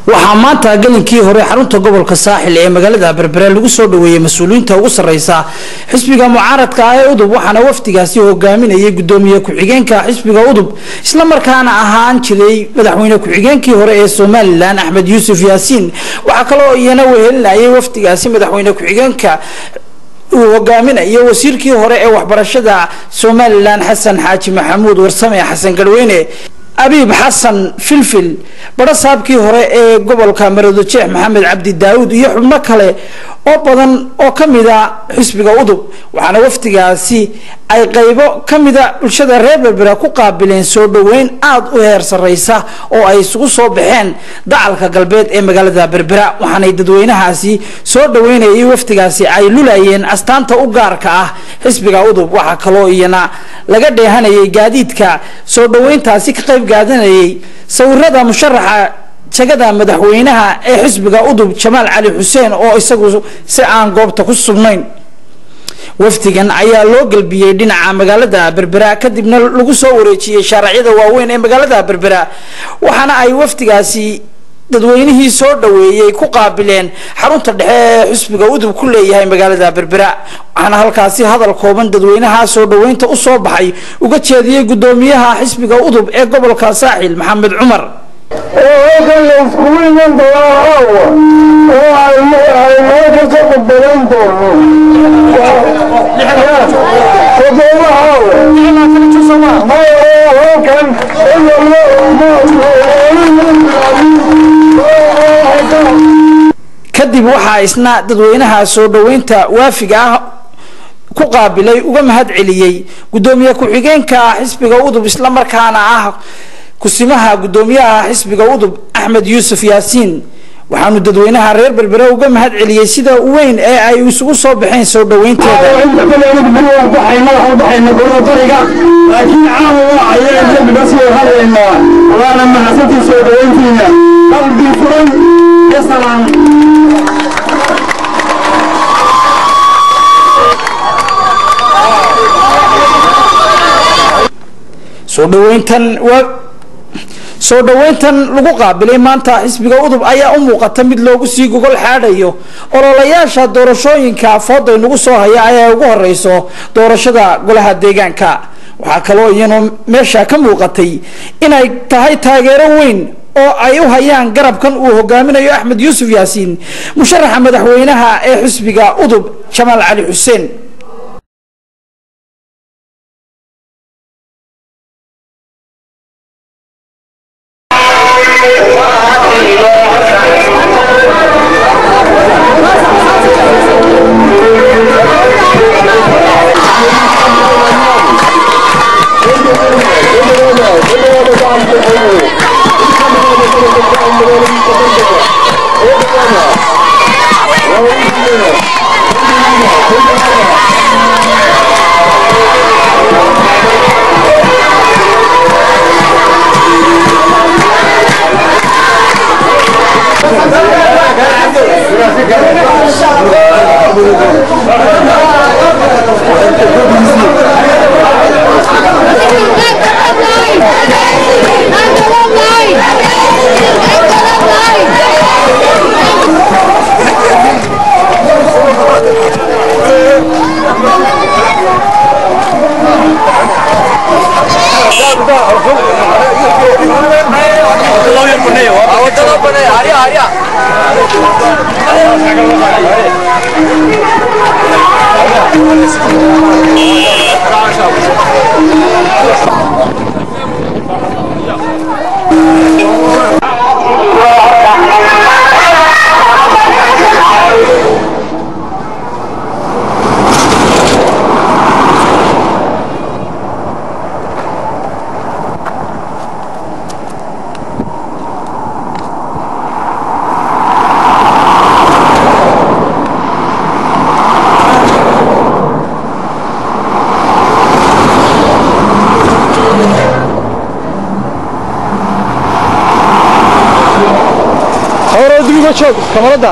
waxaa maanta gelinkii hore xarunta gobolka saaxil ee magaalada berbere lagu soo dhaweeyey mas-uuliyiinta ugu sarreysa xisbiga mucaaradka ah ee udub waxaana wafdigaasi hogaaminayay gudoomiye ku-xigeenka xisbiga udub islamarkaana ahaan jiray madaxweyne ku-xigeenkii hore ee somalilan axmed yuusuf yaasiin waxaa kaloo iyana wehelinayay wafdigaasi madaxweyne ku-xigeenka uu hogaaminayo wasiirkii hore ee waxbarashada somalilan xasan xaaji maxamuud warsame xasan garweyne abiib xasan filfil barasaabkii hore ee gobolka maroodijeex maxamed cabdi daawud iyo xubno kale oo badan oo kamida xisbiga udub waxaana wafdigaasi ay qaybo kamida bulshada reer berbera ku qaabileen soo dhaweyn aada u heer sareysa oo ay isugu soo baxeen dacalka galbeed ee magaalada berbera waxaanay dadweynahaasi soo dhaweynayay wafdigaasi ay lulayeen astaanta u gaarka ah xisbiga udub waxaa kaloo iyana laga dheehanayay gaadiidka soo dhaweyntaasi ka qayb gaadanayay sawirada musharaxa jagada madaxweynaha ee xisbiga udub jamaal cali xuseen oo isagu si aan goobta ku sugnayn wafdigan ayaa loo gelbiyey dhinaca magaalada berbera kadibna lagu soo wareejiyey shaaracyada waaweyn ee magaalada berbera waxaana ay wafdigaasi dadweynihii soo dhaweeyey ku qaabileen xarunta dhexe ee xisbiga udub ku leeyahay magaalada berbera waxaana halkaasi hadal kooban dadweynaha soo dhaweynta usoo baxay uga jeediyey gudoomiyaha xisbiga udub ee gobolka saaxil maxamed cumar oo halkan la iskugu iman doonaa caawa oo aynoo ka soo qudbadan doono toddoba caawa halkan kadib waxaa isna dadweynaha soo dhaweynta waafiga ah ku qaabilay uga mahad celiyey gudoomiye ku-xigeenka xisbiga udub islamarkaana ah kusimaha gudoomiyaha xisbiga udub axmed yuusuf yaasiin waxaanu dadweynaha reer berbere uga mahad celiyey sida weyn ee ay isugu soo baxeen soo dhaweynteeda laakiin caawa waa ayaan dembiga soo hadaynaa waana mahadsantii soo dhaweyntiina qalbi furan iyo salaam soo dhaweyntan waa soo dhaweyntan lagu qaabilay maanta xisbiga udub ayaa u muuqata mid loogu sii gogol xaadhayo ololayaasha doorashooyinka fooda inagu soo haya ayaa ugu horeyso doorashada golaha deegaanka waxaa kaloo iyana meesha ka muuqatay inay tahay taageero weyn oo ay u hayaan garabkan uu hogaaminayo axmed yuusuf yaasiin musharaxa madaxweynaha ee xisbiga udub jamaal cali xuseen joog kamarada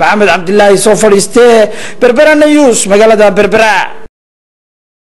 maxamed cabdilaahi soo fadhiiste berbera news magaalada berbera